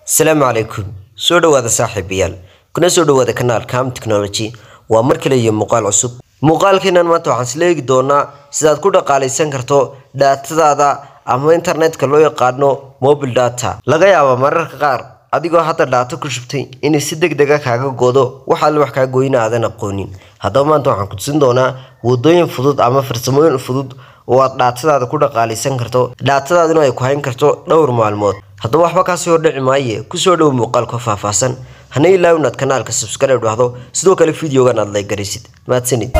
asalaamu calaykum soo dhowaada saaxiibayaal kuna soo dhowaada kanaalka am technology waa mar kale iyo muuqaal cusub muuqaalkeenan maanta waxaan isla eegi doonaa sidaad ku dhaqaalaysan karto dhaatadaada ama internetka loo yaqaano mobile data laga yaaba mararka qaar adigoo hadda dhaato ku shubtay inay si deg dega kaaga goodo waxaale wax kaa goyna aadan aqoonin haddaba maanta waxaan ku tusin doonaa wadooyin fudud ama farsamooyin fudud oo aad dhaatadaada ku dhaqaalaysan karto dhaatadaaduna ay ku hayn karto dhowr maalmood haddaba waxba kaasii hordhici maaye kusoo dhowo muuqaalka faahfaahsan hana ilaaw inaad kanaalka subscribe dhahdo sidoo kale videogan aad like garaysid mahadsanid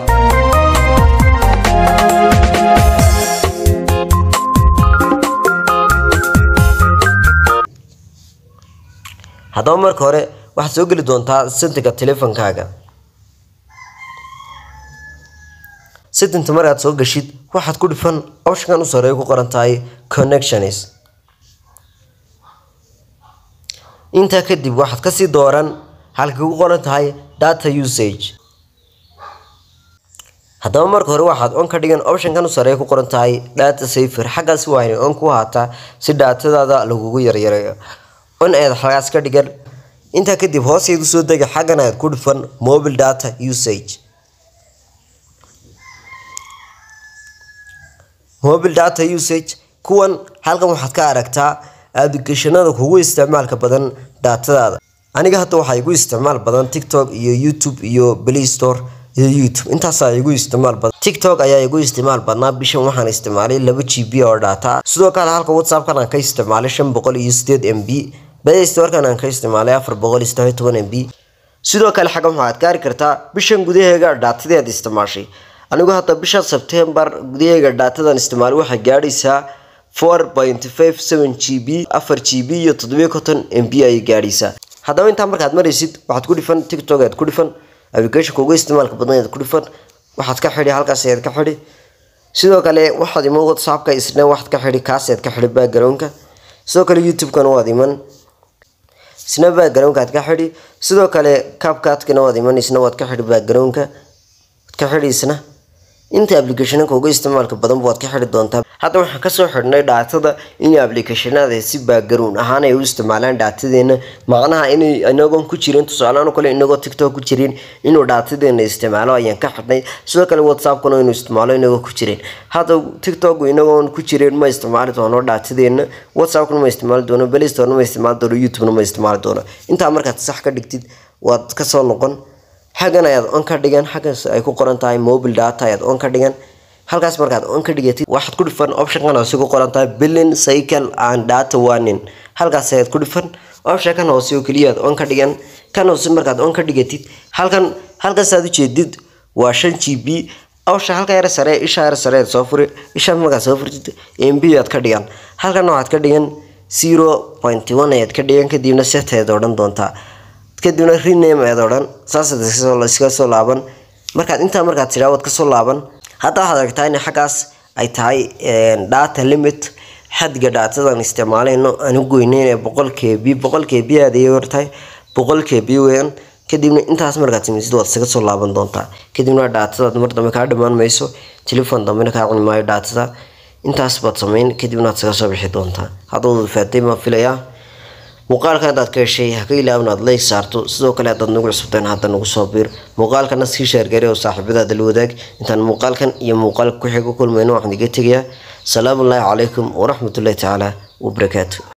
haddaba marka hore waxaad soo geli doontaa settinga teleefonkaaga settinta markaad soo gashid waxaad ku dhifan optionkan u sareeya ku qoran tahay connections intaa kadib waxaad kasii dooran halkay ku qoran tahay data usage haddaba marka hore waxaad on ka dhigan optionkan u sareeya ku qoran tahay data safer xaggaasi waa inay on ku haataa si dhaatadaada lagugu yaryareeyo on ayaad xagaas ka dhigan intaa kadib hooseedu soo dega xaggan ayaad ku dhufan mobile data usage mobile data usage kuwan halkan waxaad ka aragtaa ablicationada kugu isticmaalka badan daatadaada aniga hadda waxaa igu isticmaal badan tiktok iyo youtube iyo play store iyo youtube intaasaa igu isticmaal badan tiktok ayaa igu isticmaal badnaa bishan waxaan isticmaalay laba g b oo data sidoo kale halka whatsappkan aan ka isticmaalay shan boqol iyo sideed m b play storekan aan ka isticmaalay afar boqol iyo saddex toban m b sidoo kale xaggan waxaad gaari kartaa bishan gudaheega dhaatadeed isticmaashay anigu hadda bisha sebtembar gudaheega dhaatadan isticmaalay waxay gaadhaysaa four point five seven g b afar g b iyo toddobiyo konton m b ayay gaadhaysaa haddaba intaa markaad maraysid waxaad ku dhifan tiktok aad ku dhifan applicationka ugu isticmaalka badan aad ku dhifan waxaad ka xidhi halkaas ayaad ka xidhi sidoo kale waxaad iman whatsappka isna waxaad ka xidhi kaas ayaad ka xidhi backgroundka sidoo kale youtube-kana waad iman isna backgroundka aad ka xidhi sidoo kale capcatkana waad iman isna waad ka xidhi backgroundka waad ka xidhi isna inta applicationka uga isticmaalka badan waad ka xidhi doontaa hadda waxaan kasoo xidhnay dhaatada in applicationada si baagaroon ahaan ay u isticmaalaan dhaatadeena macnaha inay inagoon ku jirin tusaalehaan kale inagoo tiktok ku jirin inuu dhaatadeena isticmaalo ayaan ka xidhnay sidoo kale whatsappkuna inuu isticmaalo inagoo ku jirin hadda tiktok inagoon ku jirin ma isticmaali doono dhaatadeena whatsappkuna ma isticmaali doono playstore ma isticmaali doono youtubena ma isticmaali doono intaa markaad sax ka dhigtid waad kasoo noqon xaggan ayaad on ka dhigan xaggaas ay ku qoran tahay mobile data ayaad on ka dhigan halkaas markaad on ka dhigatid waxaad ku dhifan optionkan hoose ku qoran tahay billing cycle and data warning halkaas ayaad ku dhifan optionkan hoose oo keliya aad on ka dhigan kan hoose markaad on ka dhigatid halkan halkaasaad ujeedid waa shan g b option halka yar sare isha yar sare soo furi isha markaad soo furtid m b aad ka dhigan halkan waxaad ka dhigan zero point one ayaad ka dhigan kadibna set ayaad odhan doontaa kadibna rename ayaad odhan saasaad iska soo laaban markaad intaa markaad tidhaa waad kasoo laaban hadda waxaad aragtaa in xaggaas ay tahay data limit xadga dhaatadan isticmaalayno aan u goyneyn boqol k b boqol k b aad ayay hortahay boqol k b weyan kadibna intaas markaad samaysid waad isaga soo laaban doontaa kadibna dhaatadaad mar dambe kaa dhammaan mayso telefon dambena kaa cuni maayo dhaatada intaas baad samayn kadibna aad isaga soo bixi doontaa haddooda faatay maa filayaa muuqaalka haddaad ka heshay ha ka ilaawin aad like saarto sidoo kale haddaad nagu cusubteen hadda nagu soo biir muuqaalkana sii sheergari oo saaxiibadaada la wadaag intaan muuqaalkan iyo muuqaalka ku xiga kulmayno waxaan iga tegayaa salaamu ullaahi calaykum waraxmatullahi tacaala wabarakaatu